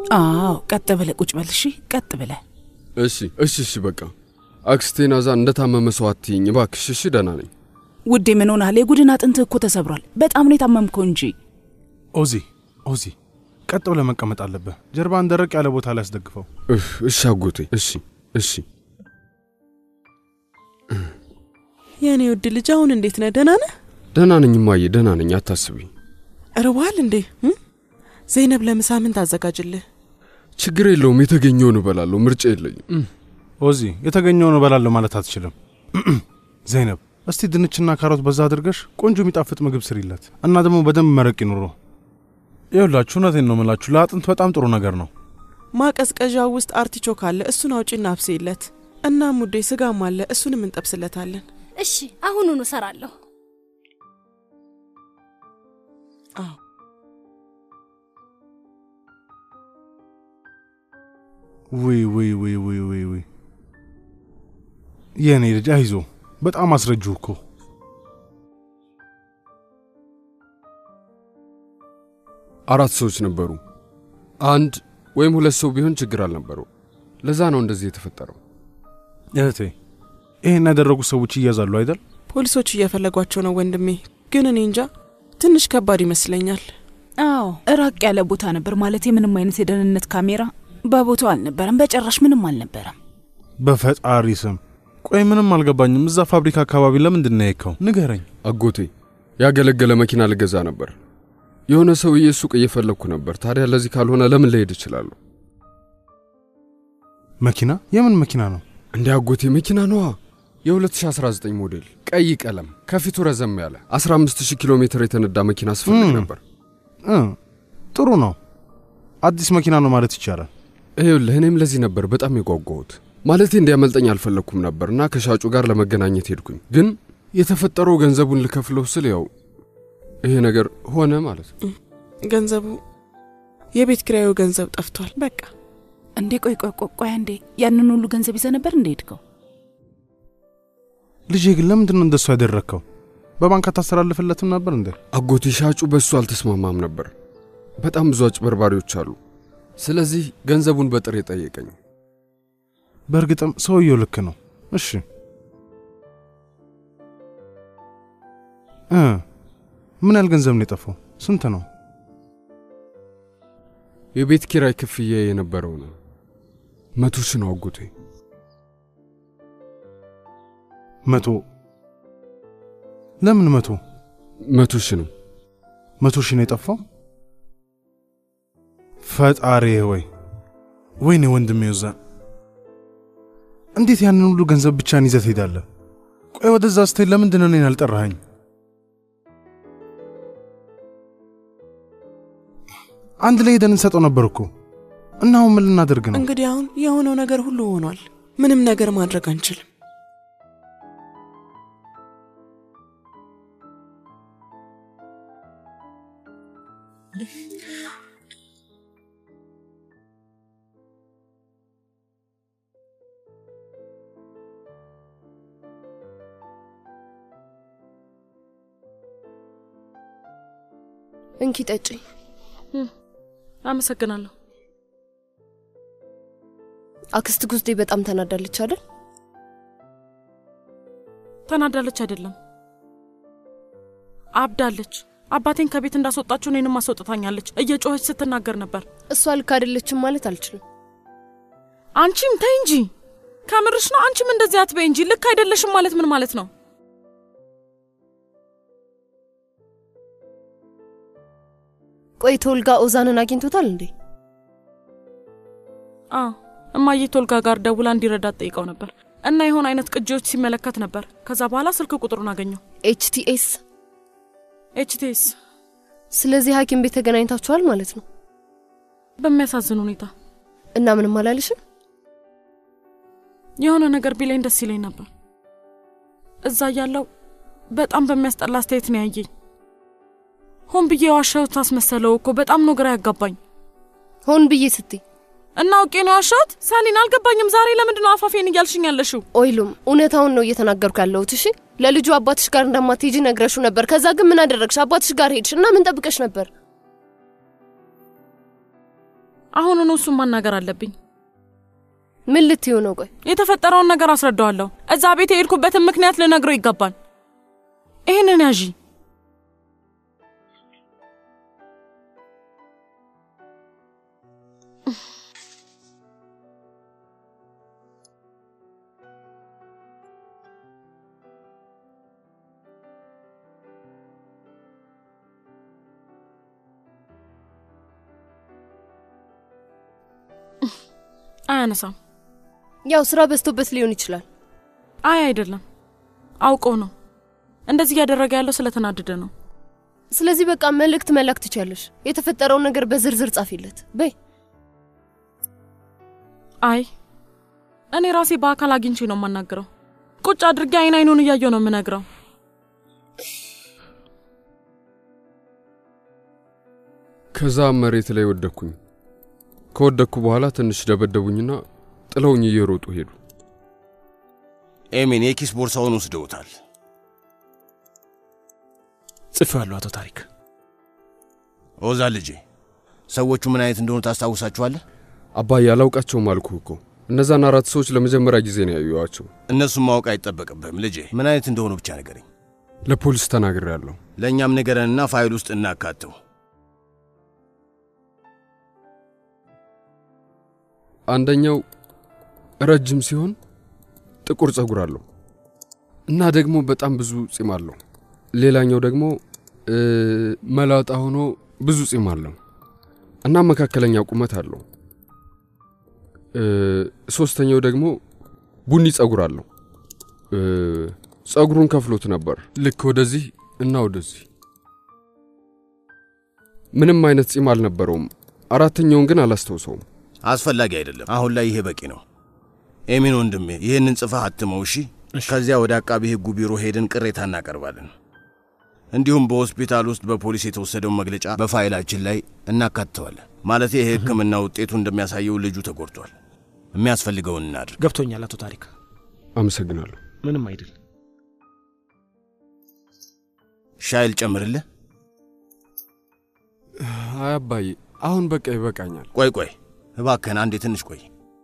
አዎ ቀጥ ብለህ ቁጭ በል እሺ፣ ቀጥ ብለህ እሺ እሺ እሺ በቃ አክስቴ ናዛ እንደታመመ ሰው አትይኝ እባክሽ። እሺ ደህና ነኝ። ውዴ። ምን ሆናል? የጉድን አጥንትህ እኮ ተሰብሯል። በጣም ነው የታመምከው እንጂ። ኦዚ ኦዚ፣ ቀጥ ብለህ መቀመጥ አለብህ። ጀርባን ደረቅ ያለ ቦታ ላይ አስደግፈው። እህ፣ እሺ አጎቴ። እሺ እሺ። የእኔ ውድ ልጅ አሁን እንዴት ነህ? ደህና ነህ? ደህና ነኝ እማዬ፣ ደህና ነኝ። አታስቢ። እርቦሃል እንዴ? እም? ዘይነብ ለምሳ ምን ታዘጋጅልህ? ችግር የለውም። የተገኘውን እበላለሁ። ምርጫ የለኝም። ኦዚ፣ የተገኘውን እበላለሁ ማለት አትችልም። ዘይነብ፣ እስቲ ድንችና ካሮት በዛ አድርገሽ ቆንጆ የሚጣፍጥ ምግብ ስሪለት እና ደግሞ በደንብ መረቅ ይኑሮ። ይኸውላችሁ እውነቴን ነው የምላችሁ፣ ለአጥንት በጣም ጥሩ ነገር ነው። ማቀዝቀዣው ውስጥ አርቲቾክ አለ፣ እሱን አውጪና አብስይለት። እናም ውዴ ስጋም አለ፣ እሱንም እንጠብስለታለን። እሺ አሁኑኑ እሰራለሁ። አዎ ውይ ውይ ውይ ውይ ውይ ውይ የእኔ ልጅ አይዞ፣ በጣም አስረጁ እኮ አራት ሰዎች ነበሩ። አንድ ወይም ሁለት ሰው ቢሆን ችግር አልነበረው። ለዛ ነው እንደዚህ የተፈጠረው። እህቴ፣ ይህን ያደረጉ ሰዎች ይያዛሉ አይደል? ፖሊሶች እየፈለጓቸው ነው ወንድሜ፣ ግን እኔ እንጃ ትንሽ ከባድ ይመስለኛል። አዎ ራቅ ያለ ቦታ ነበር ማለት ምንም አይነት የደህንነት ካሜራ በቦታው አልነበረም። በጭራሽ ምንም አልነበረም። በፈጣሪ ስም ቆይ፣ ምንም አልገባኝም። እዛ ፋብሪካ አካባቢ ለምንድን ነው የሄድከው? ንገረኝ። አጎቴ ያገለገለ መኪና ልገዛ ነበር። የሆነ ሰውዬ ሱቅ እየፈለግኩ ነበር። ታዲያ ለዚህ ካልሆነ ለምን ልሄድ እችላለሁ? መኪና? የምን መኪና ነው? እንደ አጎቴ መኪና ነዋ። የ2019 ሞዴል ቀይ ቀለም ከፊቱ ረዘም ያለ 15000 ኪሎ ሜትር የተነዳ መኪና ስፈልግ ም። ነበር። እ ጥሩ ነው። አዲስ መኪና ነው ማለት ይቻላል። ይኸውልህ እኔም ለዚህ ነበር በጣም የጓጓሁት። ማለቴ እንዲያመልጠኝ አልፈለግኩም ነበር እና ከሻጩ ጋር ለመገናኘት ሄድኩኝ። ግን የተፈጠረው ገንዘቡን ልከፍለው ስል ያው ይሄ ነገር ሆነ ማለት ነው። ገንዘቡ የቤት ኪራዩ ገንዘብ ጠፍቷል። በቃ እንዴ ቆይ ቆይ ቆይ ቆይ አንዴ ያንን ሁሉ ገንዘብ ይዘህ ነበር እንደ ሄድከው? ልጄ ግን ለምንድን ነው እንደሱ ያደረግከው? በባንክ አታስተላልፍለትም ነበር እንዴ? አጎቴ ሻጩ በእሱ አልተስማማም ነበር። በጣም ብዙ አጭበርባሪዎች አሉ። ስለዚህ ገንዘቡን በጥሬ ጠየቀኝ። በእርግጥም ሰውየው ልክ ነው። እሺ እ ምን ያህል ገንዘብ ነው የጠፋው? ስንት ነው? የቤት ኪራይ ክፍያ የነበረው ነው መቶ ሺህ ነው አጎቴ። መቶ ለምን መቶ መቶ ሺህ ነው። መቶ ሺህ ነው የጠፋው? ፈጣሪ ወይ ወይኔ ወንድሜ ይዛ እንዴት ያንን ሁሉ ገንዘብ ብቻን ይዘህ ትሄዳለህ? ቆይ ወደዛ ስትሄድ ለምንድን ነው እኔን አልጠራኸኝ? አንድ ላይ ሄደን እንሰጠው ነበር እኮ እና አሁን ምን ልናደርግ ነው? እንግዲህ አሁን የሆነው ነገር ሁሉ ሆኗል። ምንም ነገር ማድረግ አንችልም። እንኪ ጠጪ። አመሰግናለሁ። አክስት ጉዝዴ በጣም ተናዳለች አይደል? ተናዳለች አይደለም፣ አብዳለች። አባቴን ከቤት እንዳስወጣችሁ እኔንም አስወጥታኛለች። እየጮኸች ስትናገር ነበር። እሷ ልክ አይደለችም ማለት አልችልም። አንቺም ተይ እንጂ ከምርሽ ነው? አንቺም እንደዚህ አትበይ እንጂ። ልክ አይደለሽም ማለት ምን ማለት ነው? ቆይ ቶልጋ ኦዛንን አግኝቶታል እንዴ? አዎ እማዬ ቶልጋ ጋር ደውላ እንዲረዳት ጠይቀው ነበር እና የሆነ አይነት ቅጂዎች ሲመለከት ነበር። ከዛ በኋላ ስልክ ቁጥሩን አገኘው። ኤችቲኤስ። ኤችቲኤስ። ስለዚህ ሐኪም ቤት ተገናኝታችኋል ማለት ነው? በሚያሳዝን ሁኔታ እና ምንም አላልሽም? የሆነ ነገር ቢለኝ ደስ ይለኝ ነበር። እዛ ያለው በጣም በሚያስጠላ አስተያየት ነው ያየኝ። ሆን ብዬ የዋሻሁት አስመሰለው እኮ በጣም ነው ግራ ያጋባኝ። ሆን ብዬ ስትይ እና አውቄ ነው የዋሻሁት? ሳሊን አልገባኝም። ዛሬ ለምንድን ነው አፋፌን እያልሽኝ ያለሽው? ኦይሉም እውነታውን ነው እየተናገርኩ ያለሁት። እሺ ለልጁ አባትሽ ጋር እንደማትሄጂ ነግረሹ ነበር። ከዛ ግን ምን አደረግሽ? አባትሽ ጋር ሄድሽ እና ምን ጠብቀሽ ነበር? አሁኑኑ እሱን ማናገር አለብኝ። ምን ልትዩ ነው? ቆይ የተፈጠረውን ነገር አስረዳዋለሁ። እዛ ቤት የሄድኩበትን ምክንያት ልነግረው ይገባል። ይህንን ያዢ። አያነሳም። ያው ስራ በዝቶበት ሊሆን ይችላል። አይ አይደለም፣ አውቆ ነው እንደዚህ እያደረገ ያለው ስለተናደደ ነው። ስለዚህ በቃ መልእክት መላክ ትችያለሽ። የተፈጠረውን ነገር በዝርዝር ጻፊለት በይ። አይ እኔ ራሴ በአካል አግኝቼ ነው የማናግረው። ቁጭ አድርጌ አይን አይኑን እያየው ነው የምነግረው። ከዛ መሬት ላይ ወደቅኩኝ። ከወደቅኩ በኋላ ትንሽ ደበደቡኝና ጥለውኝ እየሮጡ ሄዱ። ኤሚን የኪስ ቦርሳውን ወስደውታል። ጽፌዋለሁ አቶ ታሪክ። ኦዛ ልጄ፣ ሰዎቹ ምን አይነት እንደሆኑ ታስታውሳችኋለህ? አባዬ አላውቃቸውም አልኩህ እኮ። እነዛን አራት ሰዎች ለመጀመሪያ ጊዜ ነው ያዩዋቸው። እነሱም ማወቅ አይጠበቅብህም ልጄ። ምን አይነት እንደሆኑ ብቻ ንገረኝ። ለፖሊስ ተናግሬያለሁ። ለእኛም ንገረንና ፋይል ውስጥ እናካተው። አንደኛው ረጅም ሲሆን ጥቁር ጸጉር አለው እና ደግሞ በጣም ብዙ ጺም አለው። ሌላኛው ደግሞ እ፣ መላጣ ሆኖ ብዙ ጺም አለው እና መካከለኛ ቁመት አለው። እ፣ ሶስተኛው ደግሞ ቡኒ ጸጉር አለው። እ፣ ጸጉሩን ከፍሎት ነበር ልክ ወደዚህ እና ወደዚህ። ምንም አይነት ጺም አልነበረውም። አራተኛውን ግን አላስታውሰውም። አስፈላጊ አይደለም። አሁን ላይ ይሄ በቂ ነው። ኤሚን ወንድሜ፣ ይህንን ጽፈህ አትመው እሺ። ከዚያ ወደ አቃቢ ሕጉ ቢሮ ሄደን ቅሬታ እናቀርባለን። እንዲሁም በሆስፒታል ውስጥ በፖሊስ የተወሰደውን መግለጫ በፋይላችን ላይ እናካትተዋለን። ማለት የሕክምና ውጤቱ እንደሚያሳየው ልጁ ተጎድቷል። የሚያስፈልገውን እናድርግ። ገብቶኛል አቶ ታሪክ። አመሰግናለሁ። ምንም አይደል። ሻይል ጨምርልህ። አይ አባዬ፣ አሁን በቃ ይበቃኛል። ቆይ ቆይ እባክህን አንዴ ትንሽ ቆይ።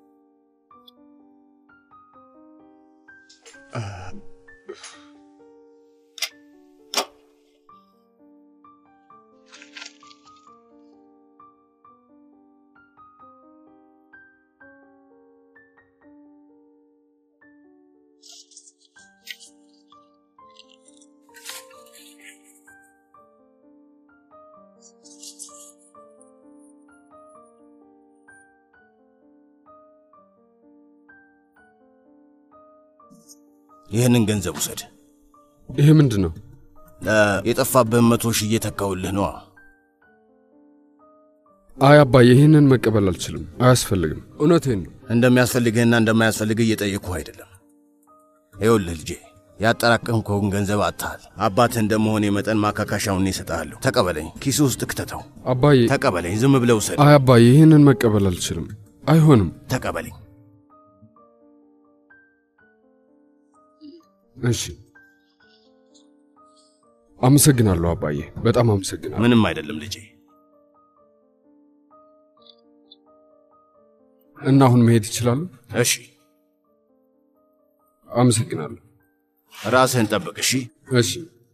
ይህንን ገንዘብ ውሰድ። ይሄ ምንድን ነው? እ፣ የጠፋብህን መቶ ሺህ እየተካውልህ ነዋ። አይ አባዬ፣ ይህንን መቀበል አልችልም። አያስፈልግም። እውነቴን ነው። እንደሚያስፈልግህና እንደማያስፈልግህ እየጠየቅኩህ አይደለም። ይኸውልህ ልጄ ያጠራቀምከውን ገንዘብ አጥተሃል። አባትህ እንደመሆኔ መጠን ማካካሻውን እሰጥሃለሁ። ተቀበለኝ፣ ኪስ ውስጥ ክተተው። አባዬ፣ ተቀበለኝ፣ ዝም ብለው ውሰድ። አይ አባዬ፣ ይህንን መቀበል አልችልም። አይሆንም። ተቀበለኝ። እሺ፣ አመሰግናለሁ አባዬ፣ በጣም አመሰግናለሁ። ምንም አይደለም ልጄ። እና አሁን መሄድ ይችላሉ? እሺ፣ አመሰግናለሁ። ራስህን ጠብቅ። እሺ። እሺ።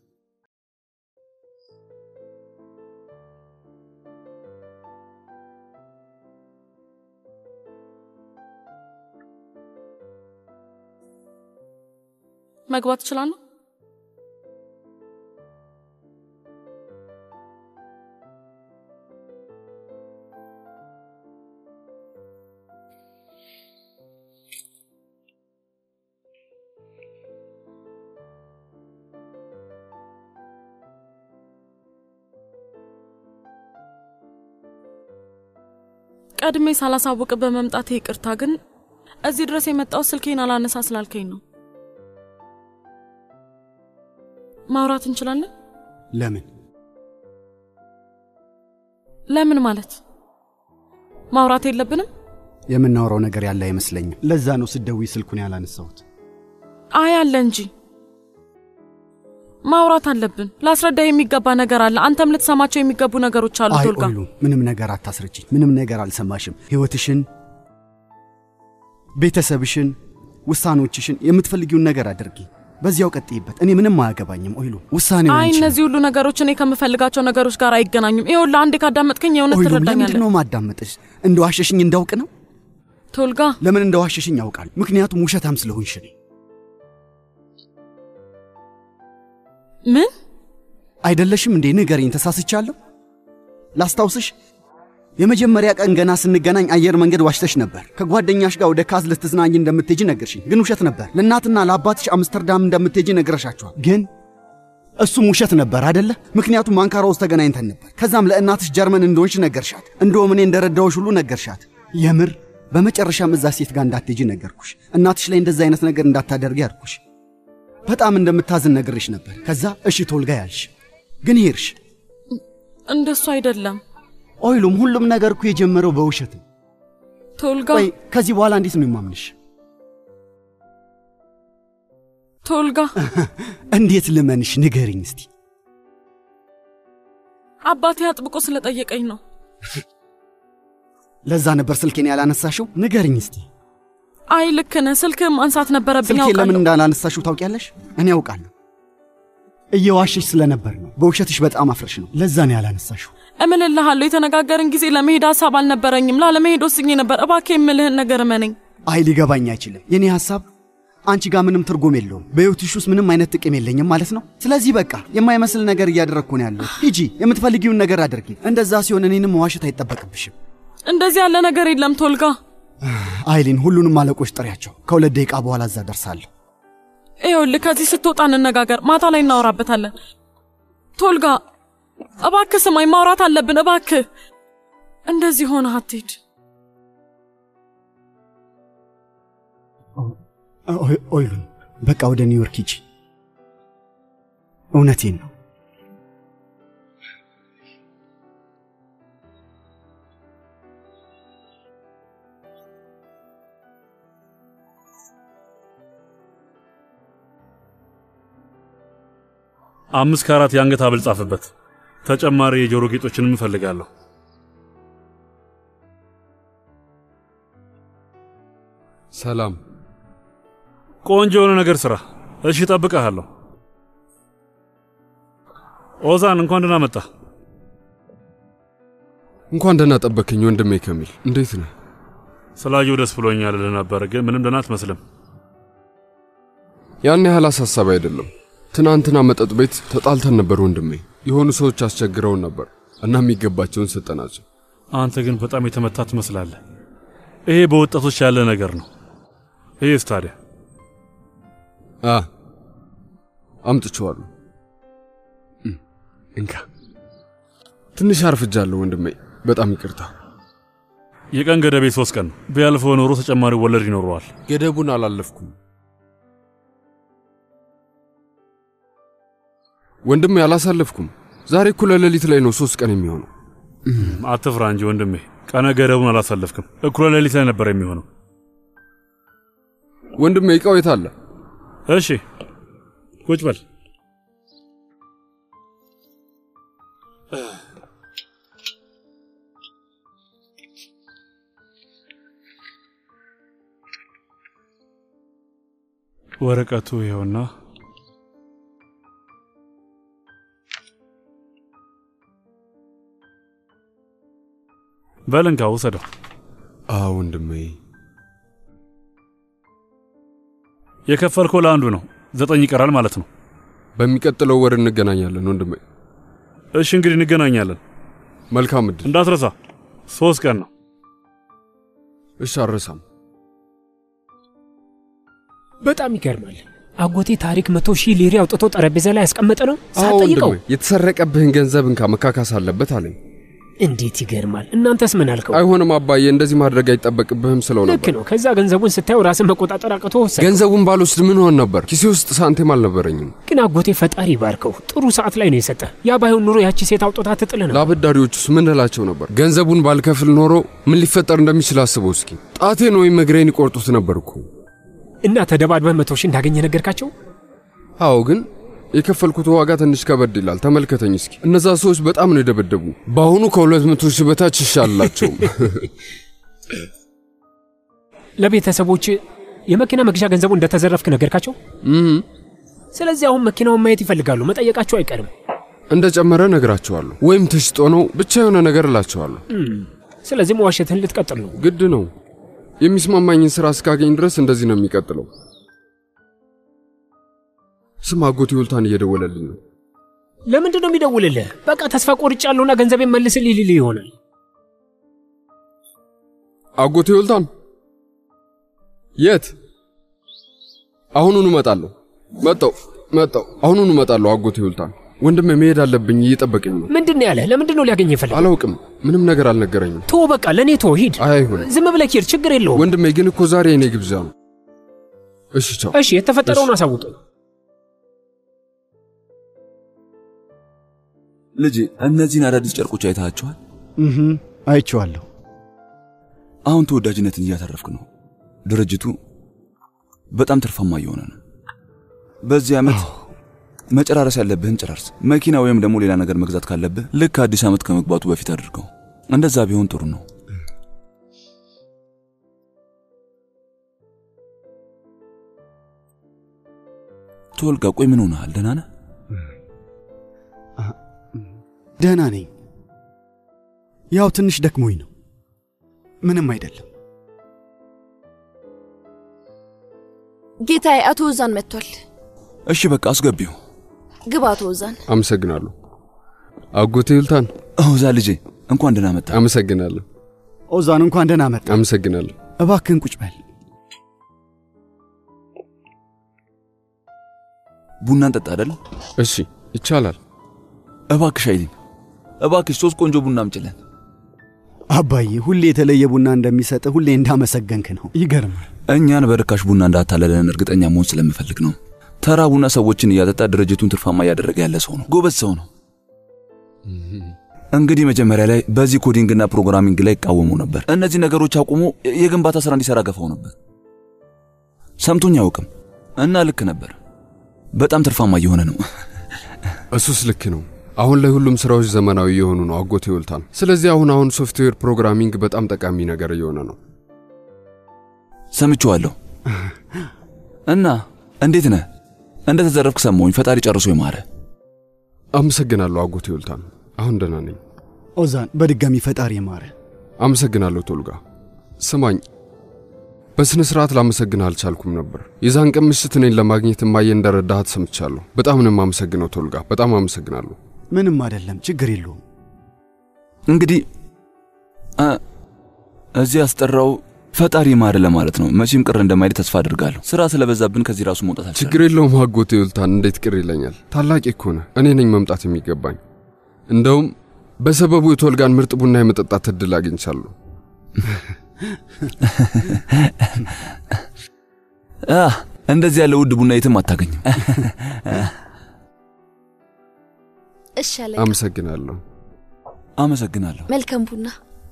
መግባት እችላለሁ? ቀድሜ ሳላሳውቅ በመምጣቴ ይቅርታ። ግን እዚህ ድረስ የመጣው ስልኬን አላነሳ ስላልከኝ ነው። ማውራት እንችላለን? ለምን? ለምን ማለት ማውራት የለብንም? የምናወራው ነገር ያለ አይመስለኝም። ለዛ ነው ስደዊ ስልኩን ያላነሳሁት። አይ አለ እንጂ ማውራት አለብን። ላስረዳህ የሚገባ ነገር አለ። አንተም ልትሰማቸው የሚገቡ ነገሮች አሉ። አይ ቶልጋ ኦይሉ፣ ምንም ነገር አታስረጅኝ። ምንም ነገር አልሰማሽም። ህይወትሽን፣ ቤተሰብሽን፣ ውሳኔዎችሽን፣ የምትፈልጊውን ነገር አድርጊ። በዚያው ቀጥይበት። እኔ ምንም አያገባኝም ኦይሉ። ውሳኔው አይ ያንቺ ነው። እነዚህ ሁሉ ነገሮች እኔ ከምፈልጋቸው ነገሮች ጋር አይገናኙም። ይኸውልህ አንዴ ካዳመጥከኝ የእውነት ኦይሉ፣ ለምንድን ትረዳኛለህ። ነው ማዳመጥሽ? እንደዋሸሽኝ እንዳውቅ ነው? ቶልጋ ለምን እንደዋሸሽኝ ያውቃል። ምክንያቱም ውሸታም ስለሆንሽ ነው። ምን አይደለሽም እንዴ? ንገሪኝ፣ ተሳስቻለሁ? ላስታውስሽ፣ የመጀመሪያ ቀን ገና ስንገናኝ አየር መንገድ ዋሽተሽ ነበር። ከጓደኛሽ ጋር ወደ ካዝ ልትዝናኝ እንደምትሄጂ ነገርሽኝ፣ ግን ውሸት ነበር። ለእናትና ለአባትሽ አምስተርዳም እንደምትሄጂ ነግረሻቸዋል፣ ግን እሱም ውሸት ነበር አደለ? ምክንያቱም አንካራ ውስጥ ተገናኝተን ነበር። ከዛም ለእናትሽ ጀርመን እንደሆንሽ ነገርሻት። እንደውም እኔ እንደረዳሁሽ ሁሉ ነገርሻት። የምር በመጨረሻም እዛ ሴት ጋር እንዳትሄጂ ነገርኩሽ። እናትሽ ላይ እንደዛ አይነት ነገር እንዳታደርጊ አልኩሽ። በጣም እንደምታዝን ነግሬሽ ነበር። ከዛ እሺ ቶልጋ ያልሽ፣ ግን ሄድሽ። እንደሱ አይደለም ኦይሉም ሁሉም ነገር እኮ የጀመረው በውሸት ነው። ቶልጋ። ቆይ ከዚህ በኋላ እንዴት ነው የማምንሽ? ቶልጋ እንዴት ልመንሽ? ንገሪኝ እስቲ። አባቴ አጥብቆ ስለጠየቀኝ ነው። ለዛ ነበር ስልኬን ያላነሳሽው? ንገሪኝ እስቲ። አይ ልክ ነህ። ስልክህን ማንሳት ነበረብኝ። ስልኬን ለምን አውቃለሁ። እንዳላነሳሽው ታውቂያለሽ? እኔ ያውቃለሁ። እየዋሸሽ ስለነበር ነው። በውሸትሽ በጣም አፍረሽ ነው። ለዛ ነው ያላነሳሽው። እምልልሃለሁ የተነጋገርን ጊዜ ለመሄድ ሀሳብ አልነበረኝም። ላለመሄድ ወስኜ ነበር። እባክህ የምልህን ነገር እመነኝ። አይ ሊገባኝ አይችልም። የኔ ሐሳብ አንቺ ጋር ምንም ትርጉም የለውም። በሕይወትሽ ውስጥ ምንም አይነት ጥቅም የለኝም ማለት ነው። ስለዚህ በቃ የማይመስል ነገር እያደረግኩ ነው ያለሁት። ሂጂ፣ የምትፈልጊውን ነገር አድርጊ። እንደዛ ሲሆን እኔንም መዋሸት አይጠበቅብሽም። እንደዚህ ያለ ነገር የለም ቶልጋ። አይሊን፣ ሁሉንም አለቆች ጥሪያቸው። ከሁለት ደቂቃ በኋላ እዛ ደርሳለሁ። ይኸውልህ ከዚህ ስትወጣ እንነጋገር። ማታ ላይ እናወራበታለን። ቶልጋ እባክህ ስማኝ፣ ማውራት አለብን። እባክህ እንደዚህ ሆነ አትሄድ። ኦይ- ኦይሉን፣ በቃ ወደ ኒውዮርክ ሂጂ። እውነቴን ነው። አምስት ከአራት የአንገት ሐብል ጻፍበት። ተጨማሪ የጆሮ ጌጦችንም እፈልጋለሁ። ሰላም። ቆንጆ የሆነ ነገር ስራ። እሺ፣ እጠብቅሃለሁ። ኦዛን እንኳን ደህና መጣ። እንኳን ደህና ጠበከኝ ወንድሜ ከሚል። እንዴት ነህ? ስላየው ደስ ብሎኛል ልህ ነበር፣ ግን ምንም ደህና አትመስልም። ያን ያህል አሳሳቢ አይደለም። ትናንትና መጠጥ ቤት ተጣልተን ነበር ወንድሜ። የሆኑ ሰዎች አስቸግረውን ነበር እና የሚገባቸውን ሰጠናቸው። አንተ ግን በጣም የተመታ ትመስላለህ። ይሄ በወጣቶች ያለ ነገር ነው። ይህስ ታዲያ አ አምጥቼዋለሁ። እም፣ እንካ። ትንሽ አርፍጃለሁ ወንድሜ፣ በጣም ይቅርታ። የቀን ገደቤ ሶስት ቀን ነው። ቢያልፈው ኖሮ ተጨማሪ ወለድ ይኖረዋል። ገደቡን አላለፍኩም ወንድሜ፣ አላሳለፍኩም። ዛሬ እኩለ ሌሊት ላይ ነው ሶስት ቀን የሚሆነው። አትፍራ እንጂ ወንድሜ፣ ቀነ ገደቡን አላሳለፍክም። እኩለ ሌሊት ላይ ነበር የሚሆነው። ወንድሜ፣ እቃው የት አለ? እሺ ቁጭ በል። ወረቀቱ ይኸውና። በል እንካ ውሰደው። አ ወንድሜ፣ የከፈልከው ለአንዱ ነው። ዘጠኝ ይቀራል ማለት ነው። በሚቀጥለው ወር እንገናኛለን ወንድሜ። እሺ እንግዲህ እንገናኛለን። መልካም እድል። እንዳትረሳ፣ ሶስት ቀን ነው። እሺ፣ አልረሳም። በጣም ይገርማል። አጎቴ ታሪክ መቶ ሺህ ሊሪ አውጥቶ ጠረጴዛ ላይ ያስቀመጠ ነው አዎ ሳትጠይቀው። ወንድሜ፣ የተሰረቀብህን ገንዘብ እንካ መካካስ አለበት አለኝ። እንዴት ይገርማል። እናንተስ ምን አልከው? አይሆንም አባዬ፣ እንደዚህ ማድረግ አይጠበቅብህም ስለው ልክ ነበር። ነው። ከዛ ገንዘቡን ስታየው ራስን መቆጣጠር አቅቶ ወሰድከው። ገንዘቡን ባልወስድ ምን ሆን ነበር? ኪሴ ውስጥ ሳንቲም አልነበረኝም። ግን አጎቴ ፈጣሪ ባርከው ጥሩ ሰዓት ላይ ነው የሰጠ። ያ ባይሆን ኑሮ ያቺ ሴት አውጥታ ትጥል ነው። ለአበዳሪዎቹስ ምን እላቸው ነበር? ገንዘቡን ባልከፍል ኖሮ ምን ሊፈጠር እንደሚችል አስበው እስኪ። ጣቴን ወይም እግሬን ይቆርጡት ነበር እኮ። እና ተደባድበህ መቶ ሺህ እንዳገኘ ነገርካቸው? አዎ፣ ግን የከፈልኩት ዋጋ ትንሽ ከበድ ይላል። ተመልከተኝ እስኪ። እነዛ ሰዎች በጣም ነው የደበደቡ። በአሁኑ ከሁለት መቶ ሺህ በታች ይሻላቸውም። ለቤተሰቦች የመኪና መግዣ ገንዘቡ እንደተዘረፍክ ነገርካቸው? ስለዚህ አሁን መኪናውን ማየት ይፈልጋሉ። መጠየቃቸው አይቀርም። እንደ ጨመረ ነግራቸዋለሁ፣ ወይም ተሽጦ ነው ብቻ የሆነ ነገር እላቸዋለሁ። ስለዚህ መዋሸትህን ልትቀጥል ነው። ግድ ነው። የሚስማማኝን ስራ እስካገኝ ድረስ እንደዚህ ነው የሚቀጥለው። ስም አጎቴ ውልታን እየደወለልኝ ነው። ለምንድን ነው የሚደውልልህ? በቃ ተስፋ ቆርጫለሁና ገንዘቤን መልስልኝ ሊልህ ይሆናል። አጎቴ ውልታን የት? አሁኑኑ እመጣለሁ። መጣው መጣው። አሁኑኑ እመጣለሁ። አጎቴ ውልታን ወንድሜ መሄድ አለብኝ፣ እየጠበቀኝ ነው። ምንድን ነው ያለህ? ለምንድን ነው ሊያገኝ ይፈልግ? አላውቅም። ምንም ነገር አልነገረኝም። ቶ በቃ ለእኔ ቶ ሂድ። አይሁን። ዝም ብለህ ሂድ፣ ችግር የለውም። ወንድሜ ግን እኮ ዛሬ የኔ ግብዣ ነው። እሺ ቻው። እሺ፣ የተፈጠረውን አሳውቀኝ። ልጄ እነዚህን አዳዲስ ጨርቆች አይተሃቸዋል? እህ አይቼዋለሁ። አሁን ተወዳጅነትን እያተረፍክ ነው። ድርጅቱ በጣም ትርፋማ እየሆነ ነው። በዚህ ዓመት መጨራረስ ያለብህን ጨራርስ። መኪና ወይም ደግሞ ሌላ ነገር መግዛት ካለብህ ልክ አዲስ ዓመት ከመግባቱ በፊት አድርገው። እንደዛ ቢሆን ጥሩ ነው። ቶልጋ፣ ቆይ ምን ሆነሃል? ደህና ነህ? ደህና ነኝ። ያው ትንሽ ደክሞኝ ነው። ምንም አይደለም። ጌታዬ፣ አቶ ወዛን መጥቷል። እሺ በቃ አስገቢው። ግባ አቶ ወዛን። አመሰግናለሁ አጎቴ ውልታን። ኦዛ ልጄ እንኳን ደህና መጣ። አመሰግናለሁ ኦዛን፣ እንኳን ደህና መጣ። አመሰግናለሁ። እባክህን ቁጭ በል። ቡና እንጠጣ አይደል? እሺ ይቻላል። እባክሽ አይሊን፣ እባክሽ ሶስት ቆንጆ ቡና አምጪልን። አባዬ ሁሌ የተለየ ቡና እንደሚሰጥ ሁሌ እንዳመሰገንክ ነው። ይገርማል። እኛን በርካሽ ቡና እንዳታለለን እርግጠኛ መሆን ስለምፈልግ ነው። ተራ ቡና ሰዎችን እያጠጣ ድርጅቱን ትርፋማ እያደረገ ያለ ሰው ነው። ጎበዝ ሰው ነው። እንግዲህ መጀመሪያ ላይ በዚህ ኮዲንግና ፕሮግራሚንግ ላይ ይቃወሙ ነበር። እነዚህ ነገሮች አቁሞ የግንባታ ስራ እንዲሰራ ገፋው ነበር። ሰምቶኝ አያውቅም እና ልክ ነበር። በጣም ትርፋማ እየሆነ ነው። እሱስ ልክ ነው። አሁን ላይ ሁሉም ስራዎች ዘመናዊ የሆኑ ነው አጎቴ ውልታን። ስለዚህ አሁን አሁን ሶፍትዌር ፕሮግራሚንግ በጣም ጠቃሚ ነገር እየሆነ ነው። ሰምቼዋለሁ። እና እንዴት ነህ? እንደ ተዘረፍክ ሰማሁኝ። ፈጣሪ ጨርሶ ይማረ። አመሰግናለሁ አጎቴ ውልታን። አሁን ደህና ነኝ። ኦዛን፣ በድጋሚ ፈጣሪ ማረ። አመሰግናለሁ ቶልጋ። ስማኝ፣ በስነ ስርዓት ላመሰግንህ አልቻልኩም ነበር። የዛን ቀን ምሽት እኔን ለማግኘት እማዬ እንደረዳሃት ሰምቻለሁ። በጣም ነው የማመሰግነው ቶልጋ። በጣም አመሰግናለሁ። ምንም አይደለም፣ ችግር የለውም። እንግዲህ እዚህ ያስጠራው ፈጣሪ ማር ለማለት ነው። መቼም ቅር እንደማይል ተስፋ አድርጋለሁ። ስራ ስለበዛብን ከዚህ ራሱ መውጣት አልቻለም። ችግር የለውም አጎቴ ውልታን። እንዴት ቅር ይለኛል? ታላቅ እኮ ነህ። እኔ ነኝ መምጣት የሚገባኝ። እንደውም በሰበቡ የቶልጋን ምርጥ ቡና የመጠጣት እድል አግኝቻለሁ። እንደዚህ ያለ ውድ ቡና የትም አታገኝም። እሺ አለቃ። አመሰግናለሁ። አመሰግናለሁ። መልካም ቡና።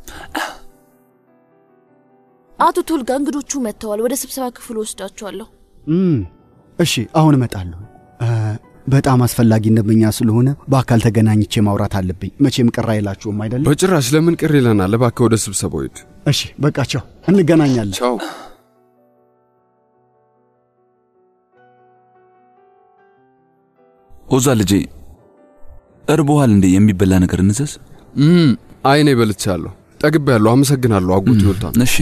አቶ ቶልጋ እንግዶቹ መጥተዋል። ወደ ስብሰባ ክፍል ወስዳቸዋለሁ። እሺ፣ አሁን እመጣለሁ። በጣም አስፈላጊ ደንበኛ ስለሆነ በአካል ተገናኝቼ ማውራት አለብኝ። መቼም ቅር አይላችሁም አይደለም? በጭራሽ። ለምን ቅር ይለናል? እባክህ ወደ ስብሰባው ሂድ። እሺ፣ በቃ ቻው፣ እንገናኛለን። ቻው። ኦዛ ልጄ እርቦሃል እንዴ? የሚበላ ነገር እንዘዝ? አይኔ በልቻለሁ፣ ጠግቤያለሁ። አመሰግናለሁ አጎቴ ውልታን። እሺ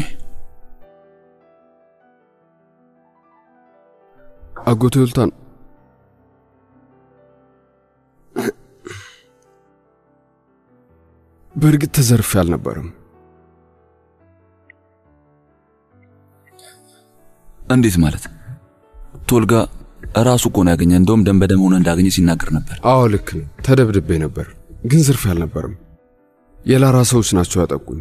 አጎቴ ውልታን በእርግጥ ተዘርፌ አልነበረም። እንዴት ማለት? ቶልጋ ራሱ እኮ ነው ያገኘ። እንደውም ደም በደም ሆነ እንዳገኘ ሲናገር ነበር። አዎ ልክ ነው። ተደብድቤ ነበር፣ ግን ዝርፌ አልነበረም። የላራ ሰዎች ናቸው ያጠቁኝ።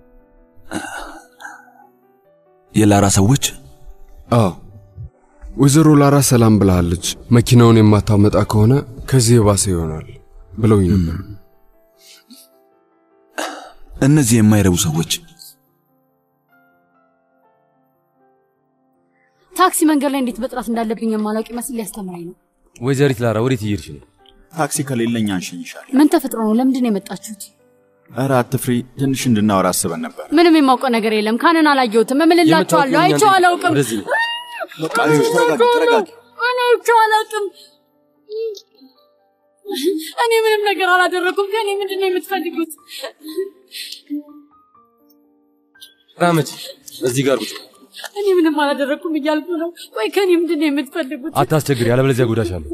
የላራ ሰዎች? አዎ ወይዘሮ ላራ ሰላም ብላለች። መኪናውን የማታመጣ ከሆነ ከዚህ የባሰ ይሆናል ብለውኝ ነበር። እነዚህ የማይረቡ ሰዎች ታክሲ መንገድ ላይ እንዴት መጥራት እንዳለብኝ የማላውቅ ይመስል ሊያስተምረኝ ነው። ወይዘሪት ላራ ወዴት እየሄድሽ ነው? ታክሲ ከሌለኝ አንሸኝሻል። ምን ተፈጥሮ ነው? ለምንድን ነው የመጣችሁት? ኧረ አትፍሪ፣ ትንሽ እንድናወራ አስበን ነበር። ምንም የማውቀው ነገር የለም። ካንን አላየሁትም። እምልላችኋለሁ፣ አይቼው አላውቅም። ወደዚህ በቃ አይዞሽ፣ ተረጋጊ፣ ተረጋጊ። እኔ አይቼው አላውቅም። እኔ ምንም ነገር አላደረኩም። ከእኔ ምንድን ነው የምትፈልጉት? ራመች እዚህ ጋር ቁጭ። እኔ ምንም አላደረኩም እያልኩ ነው። ቆይ ከእኔ ምንድን ነው የምትፈልጉት? አታስቸግሪ፣ ያለበለዚያ ጎዳሻለሁ።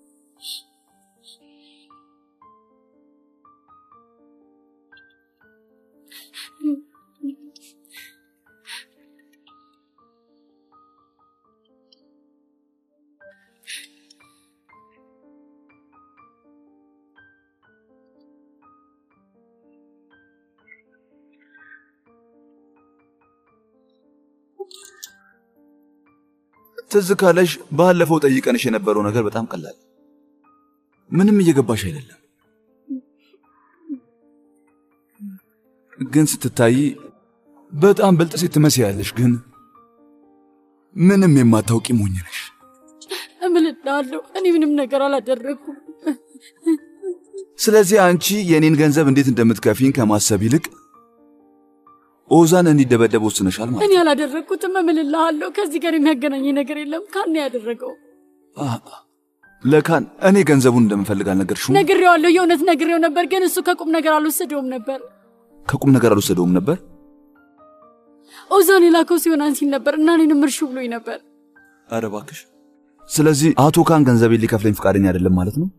ትዝ ካለሽ ባለፈው ጠይቀንሽ የነበረው ነገር በጣም ቀላል፣ ምንም እየገባሽ አይደለም። ግን ስትታይ በጣም ብልጥ ሴት ትመስያለሽ፣ ግን ምንም የማታውቂ ሞኝ ነሽ። እምልልሃለሁ፣ እኔ ምንም ነገር አላደረኩም። ስለዚህ አንቺ የእኔን ገንዘብ እንዴት እንደምትከፊኝ ከማሰብ ይልቅ ኦዛን እንዲደበደብ ወስነሻል ማለት እኔ አላደረግኩትም። እምልልሃለሁ፣ ከዚህ ጋር የሚያገናኝ ነገር የለም። ካን ያደረገው አ- ለካን እኔ ገንዘቡን እንደምፈልግ አልነገርሽውም? ነግሬዋለሁ። የእውነት ነግሬው ነበር፣ ግን እሱ ከቁም ነገር አልወሰደውም ነበር። ከቁም ነገር አልወሰደውም ነበር። ኦዛን የላከው ሲሆን አንሲን ነበር እና እኔንም እርሹ ብሎኝ ነበር። ኧረ እባክሽ። ስለዚህ አቶ ካን ገንዘቤን ሊከፍለኝ ፈቃደኛ አይደለም ማለት ነው?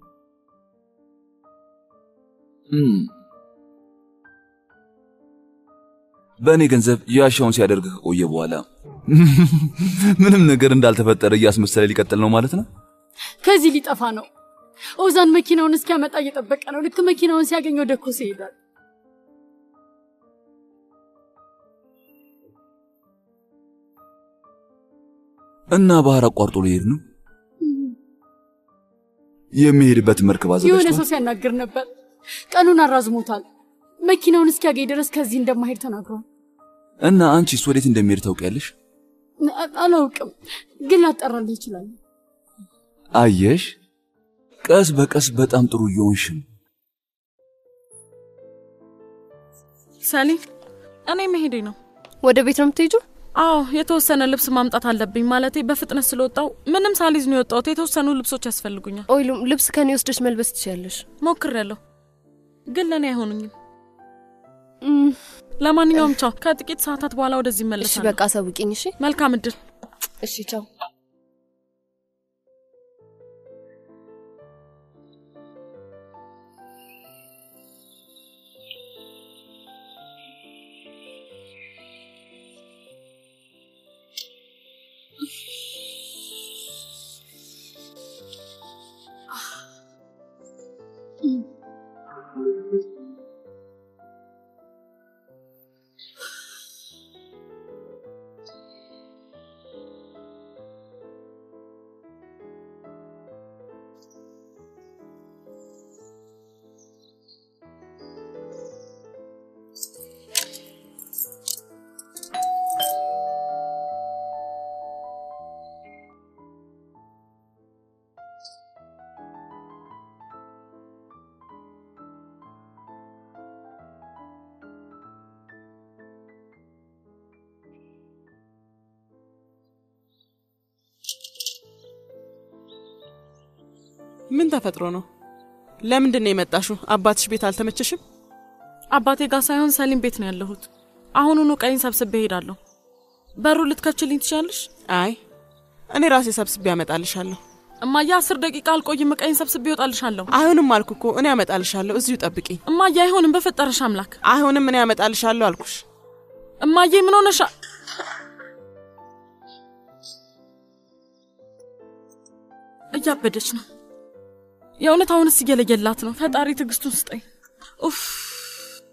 እም። በእኔ ገንዘብ ያሻውን ሲያደርግ ከቆየ በኋላ ምንም ነገር እንዳልተፈጠረ እያስመሰለ ሊቀጥል ነው ማለት ነው? ከዚህ ሊጠፋ ነው። ኦዛን መኪናውን እስኪያመጣ እየጠበቀ ነው። ልክ መኪናውን ሲያገኝ ወደ ኮሴ ይሄዳል። እና ባህር አቋርጦ ሊሄድ ነው። የሚሄድበት መርከብ የሆነ አዘጋጅቷል። ሰው ሲያናግር ነበር። ቀኑን አራዝሞታል። መኪናውን እስኪያገኝ ድረስ ከዚህ እንደማሄድ ተናግሯል። እና አንቺስ ወዴት እንደሚሄድ ታውቂያለሽ? አ- አላውቅም፣ ግን ላጠራልህ ይችላል። አየሽ፣ ቀስ በቀስ በጣም ጥሩ እየሆንሽ ነው። ሰሊም፣ እኔ መሄዴ ነው። ወደ ቤት ነው የምትሄጂው? አዎ፣ የተወሰነ ልብስ ማምጣት አለብኝ። ማለቴ በፍጥነት ስለወጣው ምንም ሳሊዝ ነው የወጣሁት። የተወሰኑ ልብሶች ያስፈልጉኛል። ኦይሉም ልብስ ከኔ ወስደሽ መልበስ ትችያለሽ። ሞክሬያለሁ፣ ግን ለእኔ አይሆኑኝም። ለማንኛውም ቻው። ከጥቂት ሰዓታት በኋላ ወደዚህ እሺ እመለሳለሁ። በቃ አሳውቂኝ። እሺ መልካም እድል። እሺ፣ ቻው። ምን ተፈጥሮ ነው? ለምንድን ነው የመጣሽው? አባትሽ ቤት አልተመቸሽም? አባቴ ጋር ሳይሆን ሰሊም ቤት ነው ያለሁት። አሁኑኑ ቀይን ሰብስቤ እሄዳለሁ። በሩ ልትከፍችልኝ ትችላለሽ? አይ እኔ ራሴ ሰብስቤ ያመጣልሻለሁ። እማዬ፣ አስር ደቂቃ አልቆይም። ቀይን ሰብስቤ ይወጣልሻለሁ። አይሆንም አልኩ እኮ እኔ ያመጣልሻለሁ። እዚሁ ጠብቂኝ። እማዬ፣ አይሆንም። በፈጠረሽ አምላክ። አይሆንም፣ እኔ ያመጣልሻለሁ አልኩሽ። እማዬ፣ ምን ሆነሻ? እያበደች ነው። የእውነት አሁንስ እየለየላት ነው። ፈጣሪ ትዕግስቱን ስጠኝ። ኡፍ